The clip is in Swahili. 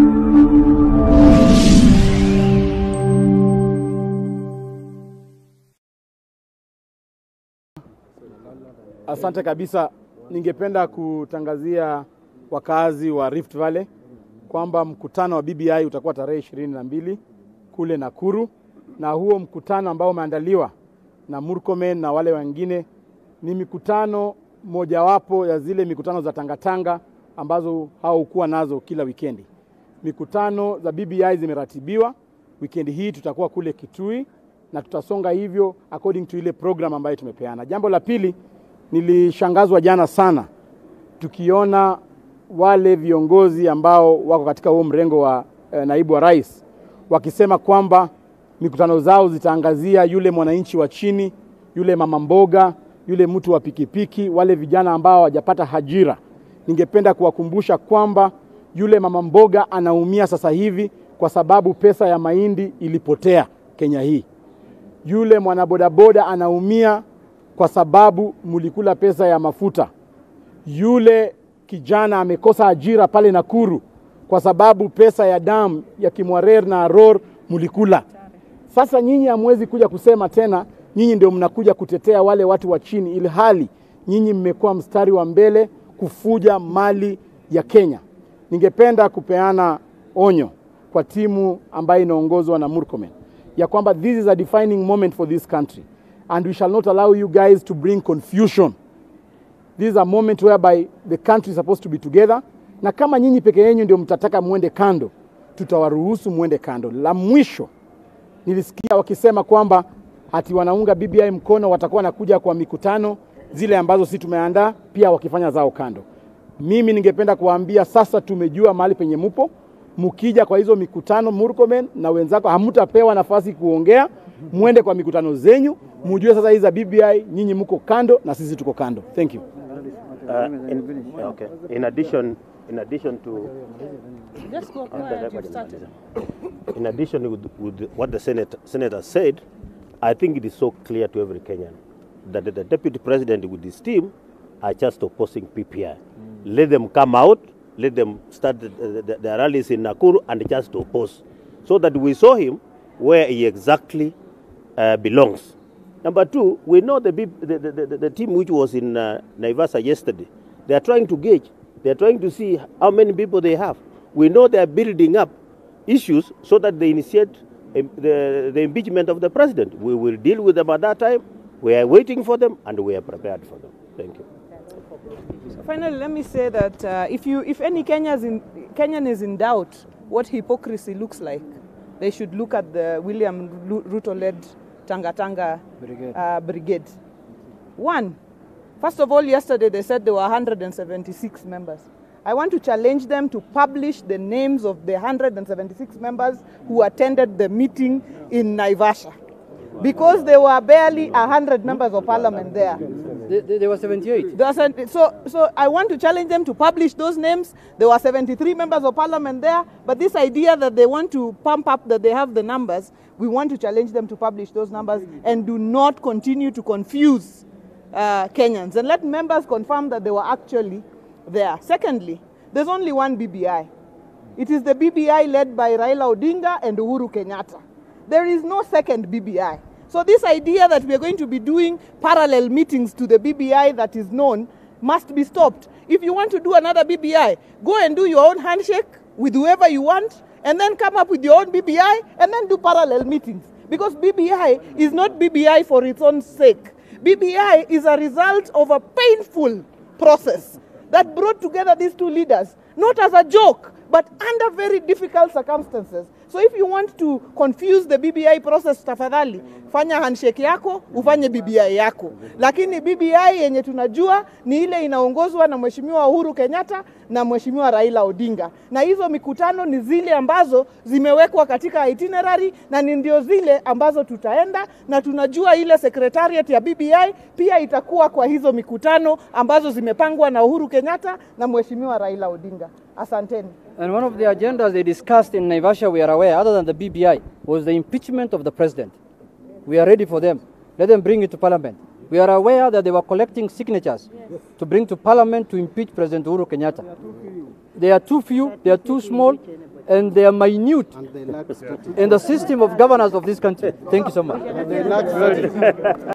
Asante kabisa. Ningependa kutangazia wakazi wa Rift Valley kwamba mkutano wa BBI utakuwa tarehe ishirini na mbili kule Nakuru, na huo mkutano ambao umeandaliwa na Murkomen na wale wengine ni mikutano mojawapo ya zile mikutano za tangatanga ambazo haukuwa nazo kila wikendi. Mikutano za BBI zimeratibiwa. Wikendi hii tutakuwa kule Kitui na tutasonga hivyo according to ile program ambayo tumepeana. Jambo la pili, nilishangazwa jana sana tukiona wale viongozi ambao wako katika huo mrengo wa eh, naibu wa rais wakisema kwamba mikutano zao zitaangazia yule mwananchi wa chini, yule mama mboga, yule mtu wa pikipiki, wale vijana ambao hawajapata ajira. Ningependa kuwakumbusha kwamba yule mama mboga anaumia sasa hivi kwa sababu pesa ya mahindi ilipotea Kenya hii. Yule mwanabodaboda anaumia kwa sababu mulikula pesa ya mafuta. Yule kijana amekosa ajira pale Nakuru kwa sababu pesa ya damu ya Kimwarer na Aror mulikula. Sasa nyinyi hamwezi kuja kusema tena nyinyi ndio mnakuja kutetea wale watu wa chini, ili hali nyinyi mmekuwa mstari wa mbele kufuja mali ya Kenya. Ningependa kupeana onyo kwa timu ambayo inaongozwa na Murkomen ya kwamba this is a defining moment for this country and we shall not allow you guys to bring confusion. This is a moment whereby the country is supposed to be together, na kama nyinyi peke yenu ndio mtataka mwende kando, tutawaruhusu mwende kando. La mwisho nilisikia wakisema kwamba ati wanaunga BBI mkono, watakuwa nakuja kwa mikutano zile ambazo si tumeandaa, pia wakifanya zao kando. Mimi ningependa kuwaambia sasa, tumejua mahali penye mupo. Mkija kwa hizo mikutano, Murkomen na wenzako, hamtapewa nafasi kuongea, mwende kwa mikutano zenyu, mujue sasa hizi za BBI nyinyi mko kando na sisi tuko kando. Thank you. Uh, in, okay. In addition, in addition to Just go quiet, you've started. in addition with, with what the Senate, senator said, I think it is so clear to every Kenyan that the deputy president with his team are just opposing PPI. Let them come out, let them start the, the, the rallies in Nakuru and just oppose, so that we saw him where he exactly uh, belongs. Number two, we know the, big- the, the, the, the team which was in uh, Naivasa yesterday. They are trying to gauge. They are trying to see how many people they have. We know they are building up issues so that they initiate um, the, the impeachment of the president. We will deal with them at that time. We are waiting for them and we are prepared for them. Thank you. Finally, let me say that uh, if, you, if any Kenya's in, Kenyan is in doubt what hypocrisy looks like, they should look at the William Lu- Ruto-led Tanga Tanga Brigade. Uh, brigade. One, first of all, yesterday they said there were 176 members. I want to challenge them to publish the names of the 176 members who attended the meeting in Naivasha. Because there were barely 100 members of parliament there. There, there there were 78. There was a- so, so I want to challenge them to publish those names. There were 73 members of parliament there, but this idea that they want to pump up that they have the numbers, we want to challenge them to publish those numbers and do not continue to confuse uh, Kenyans. And let members confirm that they were actually there. Secondly, there's only one BBI. It is the BBI led by Raila Odinga and Uhuru Kenyatta. There is no second BBI. So this idea that we are going to be doing parallel meetings to the BBI that is known must be stopped. If you want to do another BBI, go and do your own handshake with whoever you want and then come up with your own BBI and then do parallel meetings. Because BBI is not BBI for its own sake. BBI is a result of a painful process that brought together these two leaders, not as a joke, but under very difficult circumstances. So if you want to confuse the BBI process, tafadhali fanya handshake yako, ufanye BBI yako. Lakini BBI yenye tunajua ni ile inaongozwa na Mheshimiwa Uhuru Kenyatta na Mheshimiwa Raila Odinga, na hizo mikutano ni zile ambazo zimewekwa katika itinerary na ni ndio zile ambazo tutaenda, na tunajua ile secretariat ya BBI pia itakuwa kwa hizo mikutano ambazo zimepangwa na Uhuru Kenyatta na Mheshimiwa Raila Odinga. Asanteni. And one of the agendas they discussed in Naivasha, we are aware, other than the BBI, was the impeachment of the president. We are ready for them. Let them bring it to parliament. We are aware that they were collecting signatures to bring to parliament to impeach President Uhuru Kenyatta. They are too few, they are too small. and they are minute And they lack strategy. in the system of governance of this country. Thank you so much. They lack strategy.